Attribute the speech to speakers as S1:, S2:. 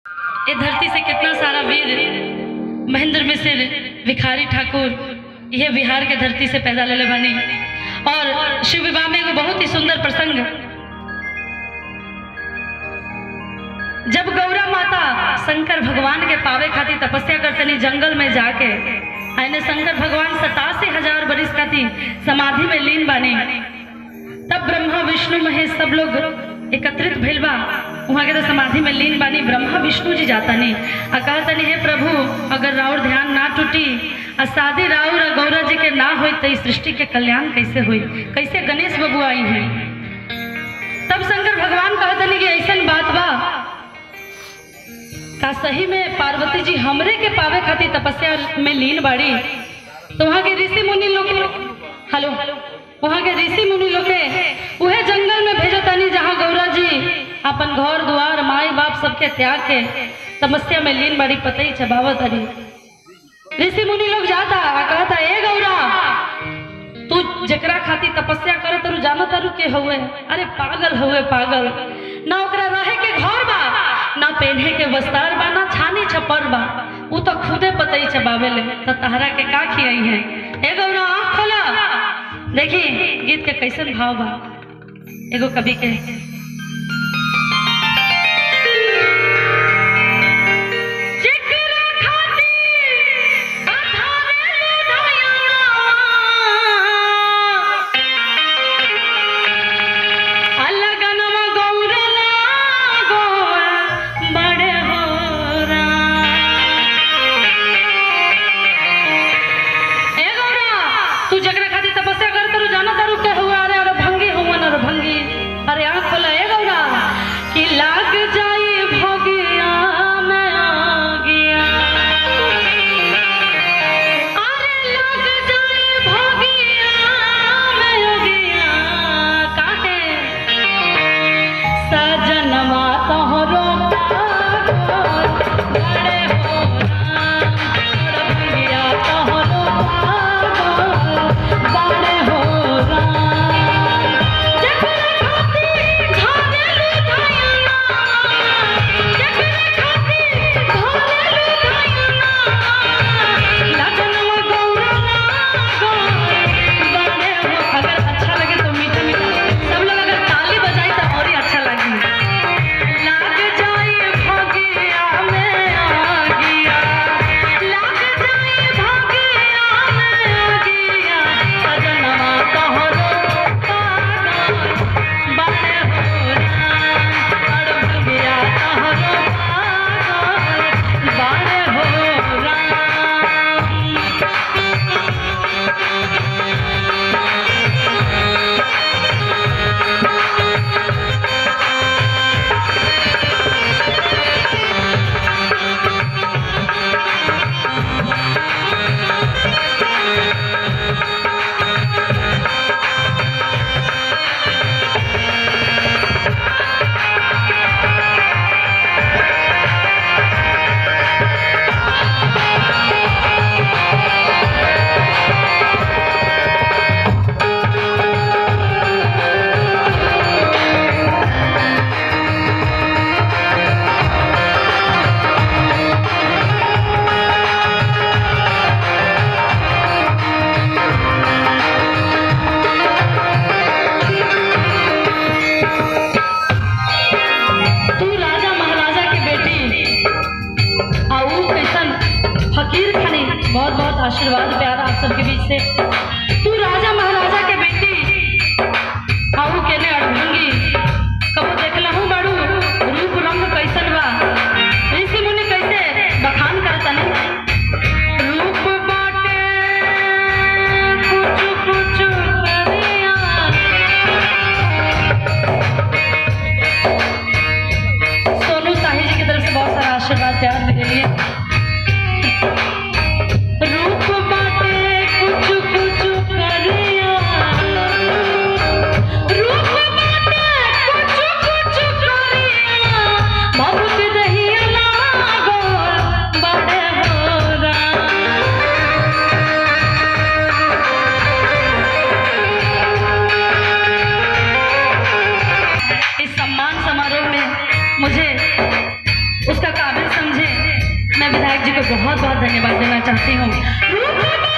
S1: ये धरती से कितना सारा वीर महेंद्र मिश्र भिखारी ठाकुर यह बिहार के धरती से पैदा लेले बनी और शिव विवाह में एगो बहुत ही सुंदर प्रसंग जब गौरा माता शंकर भगवान के पावे खातिर तपस्या करतनी जंगल में जाके आने शंकर भगवान सतासी हजार बरिस खातिर समाधि में लीन बानी तब ब्रह्मा विष्णु महेश सब लोग एकत्रित भइल बा वहाँ के तो समाधि में लीन बानी ब्रह्मा विष्णु जी जाता नहीं आ कहतनी हे प्रभु अगर राउर ध्यान ना टूटी आ शादी राउर और गौरा जी के ना होई तो इस सृष्टि के कल्याण कैसे होई कैसे गणेश बबू आई हैं तब शंकर भगवान कहतनी कि ऐसन बात बा का सही में पार्वती जी हमरे के पावे खातिर तपस्या में लीन बाड़ी तो वहाँ के ऋषि मुनि लोग हेलो वहाँ के ऋषि मुनि लोग के उहे जंगल में भेजो तानी जहाँ गौरा जी अपन घर द्वार माई बाप सबके त्याग के तपस्या में लीन बाड़ी पतई चबावत हरी ऋषि मुनि लोग जाता आ कहता ए गौरा तू जकरा खातिर तपस्या करे तरू जानो तारू के हुए अरे पागल हुए पागल ना ओकरा रहे के घर बा ना पहने के वस्तार बा ना छानी छपर बा उ तो खुदे पतई चबावे ले तो तहरा के का खियाई है ए गौरा आँख खोला देखी गीत के कैसन भाव बा एगो कवि के जेकरा खातिर अधारे लुधाया अलगनवा गौरा लागोआ बड़े होरा ए गौरा तू जकरा खातिर तपस्या कर तरू जाना तारू के हुआ अरे अरे भंगी हुआ अरे भंगी अरे आँख खोला ए गौरा कि लाग जाई भोगिया में आगिया अरे लाग जाई भोगिया में आगिया काहे सजनवा तोहरो पागल बड़े हो राम भंगिया तोहरो पागल बड़े हो राम जकरा खातिर घरे लुधायना जकरा खातिर घरे लुधायना लगनवा गौरा लागल बड़े हो अगर अच्छा लगे तो मीठा मीठा सब लोग अगर ताली बजाई तो और ही अच्छा लगी लाग जाए भगिया में आगिया लाग जाए भगिया में आगिया सजनवा तोहरो पागल बड़े हो राम और भगिया तोहरो पागल बड़े हो राम तू राजा महाराजा के बेटी आ ऊ कैसन फकीर खानी बहुत बहुत आशीर्वाद प्यार आप सबके बीच से तू राजा महाराजा के बेटी आ ऊ केने अड़भंगी कबो देखला हूँ बाड़ू रूप रंग कैसन बा ऋषि मुनि कैसे बखान करतन रूप बाटे कुछ कुछ करिया सोनू साही जी की तरफ से बहुत सारा आशीर्वाद प्यार मेरे लिए रूप बाटे कुछ कुछ करिया रूप बाटे कुछ कुछ करिया बहुत दहिया लागल बड़े हो राम इस सम्मान समारोह में मुझे उसका काबिल को बहुत बहुत धन्यवाद देना चाहती हूँ